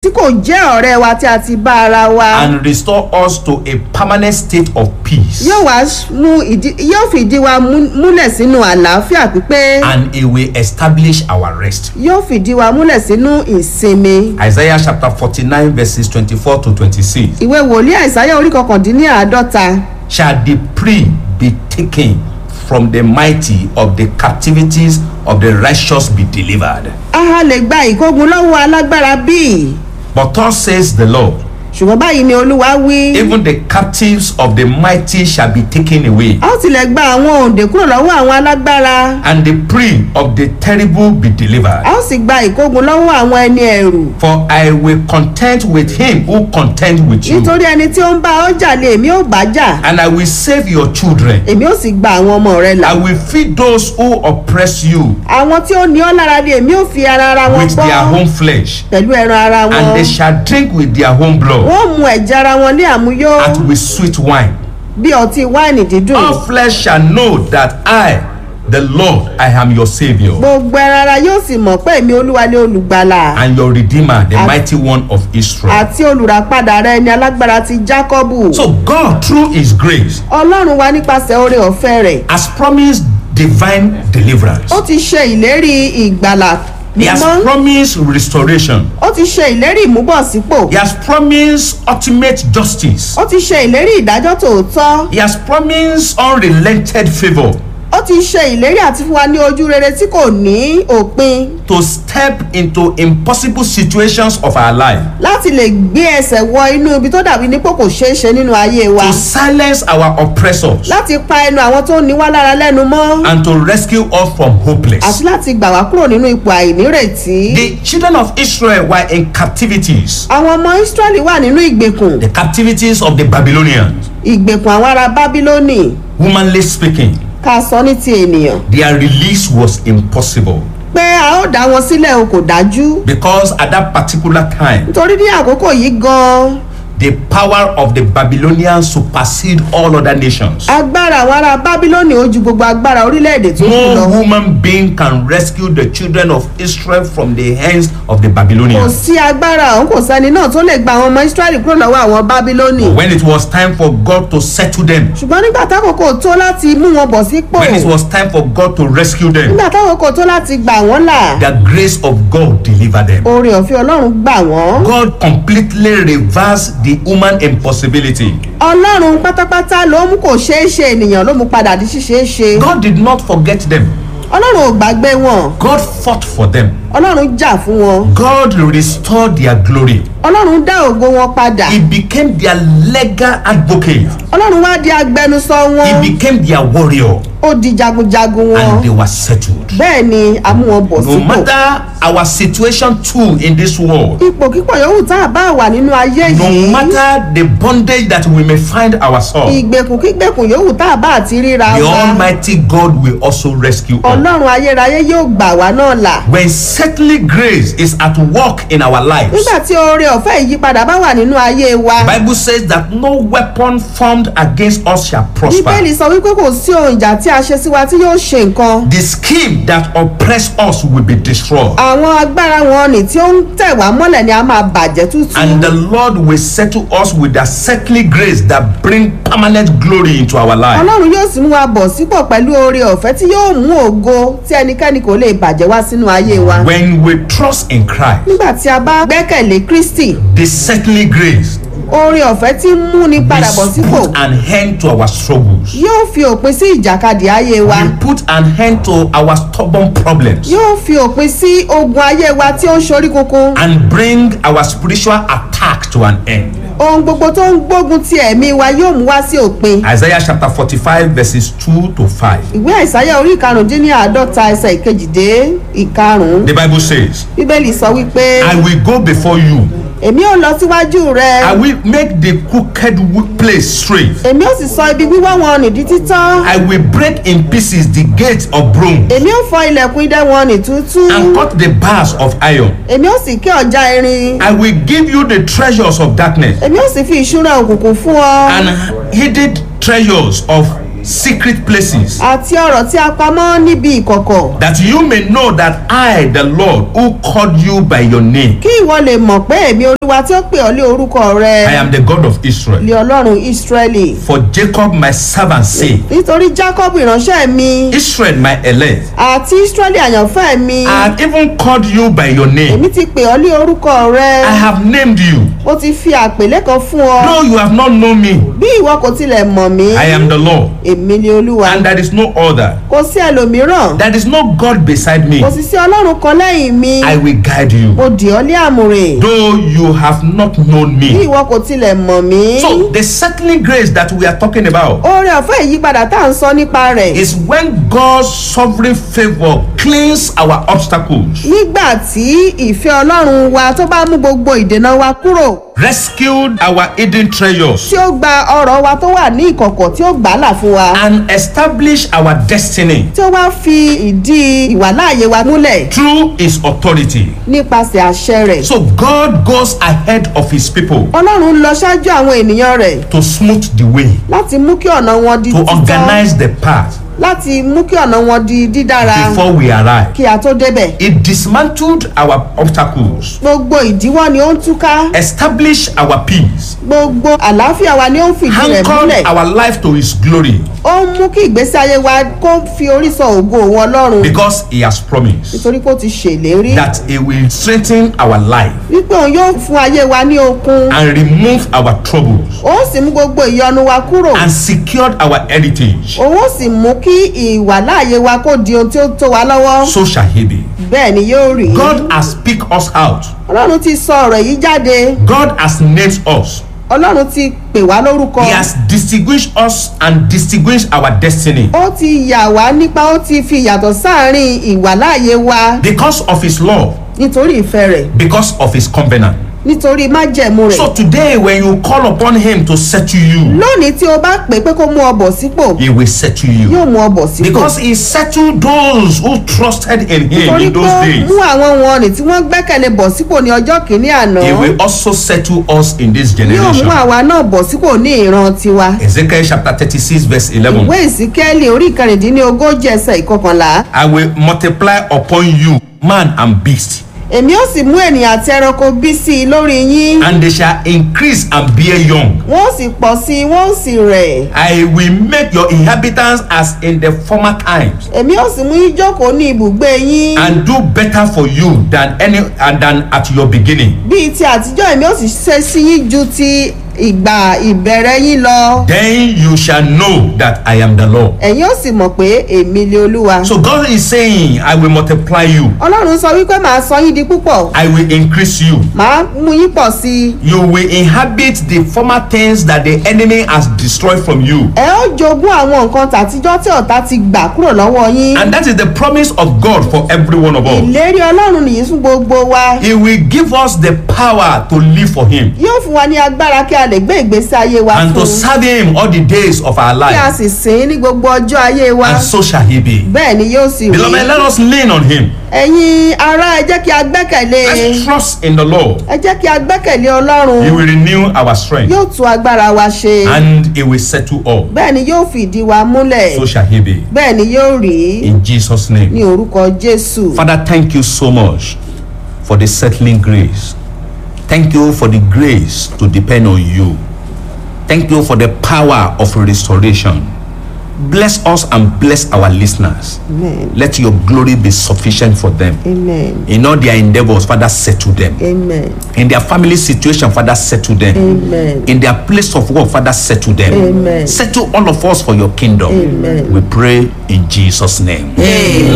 tí kò jẹ́ ọ̀rẹ́ wa tí a ti bá ara wa and restore us to a permanent state of peace. yóò wá mú ìdí yóò fi ìdí wa mú- múlẹ̀ sínú àlàáfíà pípé And it will establish our rest. yóò fìdí wa múlẹ̀ sínú ìsinmi Isaiah chapter 49, verses 24 to 26. ìwé wòlíì àìsáyà orí kọkàndínláàádọ́ta Shall the prey be taken from the mighty of the captivities of the righteous be delivered? aha lè gba ìkógun lọ́wọ́ alágbára bíi But thus says the Lord, ṣùgbọ́n báyìí ni olúwa wí even the captives of the mighty shall be taken away, a ó tilẹ̀ gba àwọn òǹdè kúrò lọ́wọ́ àwọn alágbára and the prey of the terrible be delivered. a ó sì gba ìkógun lọ́wọ́ àwọn ẹni ẹ̀rù For I will contend with him who contend with you, nítorí ẹni tí ó ń bá ọjà lé èmi ò bá jà and I will save your children. èmi ò sì gba àwọn ọmọ rẹ là I will feed those who oppress you àwọn tí ó ní ọ́ lára ni èmi ò fi ara ara wọn with their bọ́ own flesh, pẹ̀lú ẹran ara and wọn they shall drink with their own blood, wọ́n mu ẹ̀jẹ̀ ara wọn ní àmúyó as with sweet wine. bí ọtí wáìnì dídùn All flesh shall know that I, the Lord, I am your Savior gbogbo ẹran ara yóò sì mọ̀ pé èmi olúwa ni olùgbàlà and your Redeemer, the As- mighty one of Israel. àti olùràpadà rẹ ni alágbára ti jákọ́bù So God, through His grace, ọlọ́run wa nípasẹ̀ oore ọ̀fẹ́ rẹ̀ has promised divine deliverance. ó ti ṣe ìlérí ìgbàlà He has mímọ́ promised restoration. ó ti ṣe ìlérí ìmúbọ̀sípò He has promised ultimate justice. ó ti ṣe ìlérí ìdájọ́ tòótọ́ He has promised unrelented favor ó ti ṣe ìlérí àti fún wa ní ojú rere tí kò ní òpin to step into impossible situations of our life, láti lè gbé ẹsẹ̀ wọ inú ibi tó dàbí nípò kò ṣeé ṣe nínú ayé wa to silence our oppressors, láti pa ẹnu àwọn tó ní wá lára lẹ́nu mọ́ and to rescue us from àti hopeless. láti gbà wá kúrò nínú ipò àìnírètí. The children of Israel were in captivities, àwọn ọmọ israẹli wà nínú ìgbèkùn the captivities of the Babylonians. ìgbèkùn àwọn ará bábílónì Humanly speaking, ká sọ ní ti ènìyàn their release was impossible pé a ó dá wọn sílẹ̀ o kò dájú because at that particular time, nítorí ní àkókò yìí gan-an the power of the Babylonians supersede all other nations. agbára àwọn ará bábílónì ó ju gbogbo agbára orílẹ̀-èdè tó kù No lọ human being can rescue the children of Israel from the hands of the kò Babylonians. sí agbára òun kò sẹ́ni náà tó lè gba àwọn ọmọ israẹli kúrò lọ́wọ́ àwọn bábílónì When it was time for God to settle them, ṣùgbọ́n nígbà tákòókò tó láti mú wọn bọ̀ sípò when it was time for God to rescue them, nígbà tákòókò tó láti gbà wọ́n là the grace of God delivered them. oore ọ̀fẹ́ ọlọ́run gbà wọ́n God completely reversed the human impossibility. ọlọ́run pátápátá ló mú kò ṣeé ṣe ènìyàn ló mú padà di ṣíṣeé ṣe God did not forget them. ọlọ́run ò gbàgbé wọn God fought for them. ọlọ́run jà fún wọn God restored their glory. ọlọ́run dá ògo wọn padà He became their legal advocate. ọlọ́run wá di agbẹnusọ wọn He became their warrior. ó di jagunjagun wọn And they were settled. bẹ́ẹ̀ ni a mú wọn bọ̀ No sípò matter our situation too in this world, ipò kíkọ̀ yòówù tá a bá wà nínú ayé no yìí matter the bondage that we may find ourselves, ìgbèkùn kígbèkùn yòówù tá a bá àti ríra the wa Almighty God will also rescue us. ọlọ́run ayérayé yóò gbà wá náà là When certainly grace is at work in our lives, nígbà tí oore ọ̀fẹ́ ìyípadà bá wà nínú ayé wa Bible says that no weapon formed against us shall prosper. bíbélì sọ wípé kò sí ohun ìjà tí a ṣe sí wa tí yóò ṣe nǹkan The scheme that oppress us will be destroyed. àwọn agbára wọn ni tí ó ń tẹ̀ wá mọ́lẹ̀ ni a máa bàjẹ́ tútù And the Lord will settle us with the settling grace that bring permanent glory into our life. ọlọ́run yóò sì mú wa bọ̀ sípò pẹ̀lú oore ọ̀fẹ́ tí yóò mú ògo tí ẹnikẹ́ni kò lè bàjẹ́ wá sínú ayé wa When we trust in Christ, nígbà tí a bá gbẹ́kẹ̀lé kristi the settling grace oore ọ̀fẹ́ tí ń múni padà bọ̀ will sípò put an end to our struggles. yóò fi òpin sí ìjàkadì ayé wa Will put an end to our stubborn problems yóò fi òpin sí ogun ayé wa tí ó ń ṣorí kunkun and bring our spiritual attack to an end. ohun gbogbo tó ń gbógun ti ẹ̀mí wa yóò mú wá sí òpin Isaiah chapter 45 verses 2 to 5. ìwé àìsáyà orí ìkarùndínláàádọ́ta ẹsẹ̀ ìkejìdé ìkarùn-ún The Bible says, bíbélì sọ wípé I will go before you. èmi ò lọ síwájú rẹ I will make the crooked w- place straight. èmi ò sì sọ ibi wíwá wọn nìdí títán I will break in pieces the gates of bronze èmi ò fọ ilẹ̀kùn idẹ wọn ní tútú and cut the bars of iron. èmi ò sì ké ọjà irin I will give you the treasures of darkness èmi ò sì fi ìṣúra òkùnkùn fún ọ and hidden treasures of secret places, àti ọ̀rọ̀ tí a pamọ́ níbi ìkọ̀kọ̀ that you may know that I, the Lord, who called you by your name, kí ìwọ lè mọ̀ pé èmi olúwa tí ó pè ọ́ lé orúkọ rẹ I am the God of Israel. lé ọlọ́run ísírẹ́lì For Jacob, my servant, say, nítorí jacob ìránṣẹ́ mi Israel, my elect, àti ísírẹ́lì àyànfẹ́ mi I have even called you by your name. èmi ti pè ọ́ lé orúkọ rẹ I have named you. mo ti fi àpèlé kan fún ọ Though you have not known me, bí ìwọ kò tilẹ̀ mọ̀ mí I am the Lord, èmi ni olúwa and there is no other. kò sí ẹlòmíràn There is no God beside me. kò sì sí ọlọ́run kan lẹ́yìn mi I will guide you. mo dì ọ́ lé àmùrè Though you have not known bí me. ìwọ kò tilẹ̀ mọ̀ mí So, the settling grace that we are talking about oore ọ̀fẹ́ ìyípadà tá à ń sọ nípa rẹ̀ is when God's sovereign favor cleans our obstacles, nígbà tí ìfẹ́ ọlọ́run wa tó bá mú gbogbo ìdènà wa kúrò rescued our hidden treasures, tí ó gba ọrọ̀ wa tó wà ní ìkọ̀kọ̀ tí ó gbà á là fún wa and established our destiny tí ó wá fi ìdí ìwàláàyè wa múlẹ̀ through His authority. nípasẹ̀ àṣẹ rẹ̀ So, God goes ahead of His people ọlọ́run lọ ṣáájú àwọn ènìyàn rẹ̀ to smooth the way, láti mú kí ọ̀nà wọn di to títọ́ organize the path láti mú kí ọ̀nà wọn di dídára before we arrive. kí a tó débẹ̀ It dismantled our obstacles, gbogbo ìdíwọ́ ni ó ń túká established our peace, gbogbo àlàáfìá wa ni ó ń fìdí rẹ̀ anchored múlẹ̀ our life to His glory ó ń mú kí ìgbésí ayé wa kó fi orí sọ ògo òun ọlọ́run because He has promised nítorí pé ó ti ṣèlérí that He will strengthen our life wípé òun yóò fún ayé wa ní okun and remove our troubles ó sì mú gbogbo ìyọnu wa kúrò and secured our heritage. òun ó sì mú kí ìwàláàyè wa kó di ohun tí ó tó wa lọ́wọ́ So shall He be. bẹ́ẹ̀ ni yóò rí God has picked us out. ọlọ́run ti sọ ọ̀rọ̀ yìí jáde God has named us. ọlọ́run ti pè wá lórúkọ He has distinguished us and distinguished our destiny ó ti yà wá nípa ó ti fi yàtọ̀ sáàrin ìwàláàyè wa because of His love, nítorí ìfẹ́ rẹ̀ because of His covenant. nítorí májẹ̀mú rẹ̀ So today, when you call upon Him to settle you, lónìí tí o bá pè é pé kó mú ọ bọ̀ sípò He will settle you. yóò mú ọ bọ̀ sípò Because He settled those who trusted in Him torí in pé those ó days. mú àwọn wọn rìn tí wọ́n gbẹ́kẹ̀lé bọ̀ sípò ní ọjọ́ kìíní àná He will also settle us in this yóò mú generation. àwa náà bọ̀ sípò ní ìran tiwa Ezekiel chapter 36, verse 11. ìwé ìsíkẹ́lì orí ìkẹrìndínlógójì ẹsẹ̀ ìkọkànlá I will multiply upon you man and beast, èmi ó sì mú ènìyàn àti ẹranko bí sí i lórí yín and they shall increase and bear young. wọ́n ó sì pọ̀ sí i wọ́n ó sì rẹ̀ I will make your inhabitants as in the former times, èmi ó sì mú yín jókòó ní ibùgbé yín and do better for you than any and than at your beginning. bíi ti àtijọ́ èmi ó sì ṣe sí yín ju ti ìgbà ìbẹ̀rẹ̀ yín lọ Then you shall know that I am the Lord. ẹ̀yin ó sì mọ̀ pé èmi lé olúwa So God is saying, I will multiply you, ọlọ́run sọ wípé màá sọ yín di púpọ̀ I will increase you. màá mú yín pọ̀ sí i You will inhabit the former things that the enemy has destroyed from you. ẹ ó jogún àwọn nǹkan tàtijọ́ tí ọ̀tá ti gbà kúrò lọ́wọ́ yín And that is the promise of God for every one of us. ìlérí ọlọ́run nìyí fún gbogbo wa He will give us the power to live for Him yóò fún wa ní agbára kí a lè gbé ìgbésí ayé wa and fún to serve Him all the days of our kí a life. sì sìn ín ní gbogbo ọjọ́ ayé wa And so shall He be. bẹ́ẹ̀ ni yóò sì rí Beloved, let us lean on Him. ẹ̀yin ará ẹ jẹ́ kí a gbẹ́kẹ̀lé Let's trust in the Lord. ẹ jẹ́ kí a gbẹ́kẹ̀lé ọlọ́run He will renew our strength yóò tún agbára wa ṣe and He will settle all. bẹ́ẹ̀ ni yóò fìdí wa múlẹ̀ So shall He be. bẹ́ẹ̀ ni yóò rí In Jesus' name. ní orúkọ jésù Father, thank you so much for the settling grace. Thank you for the grace to depend on you. Thank you for the power of restoration. Bless us and bless our listeners. amen Let your glory be sufficient for them. amen In all their endeavors, Father, settle them. amen In their family situation, Father, settle them. amen In their place of work, Father, settle them. Amen. Settle all of us for your kingdom. Amen. We pray in Jesus' name. amen.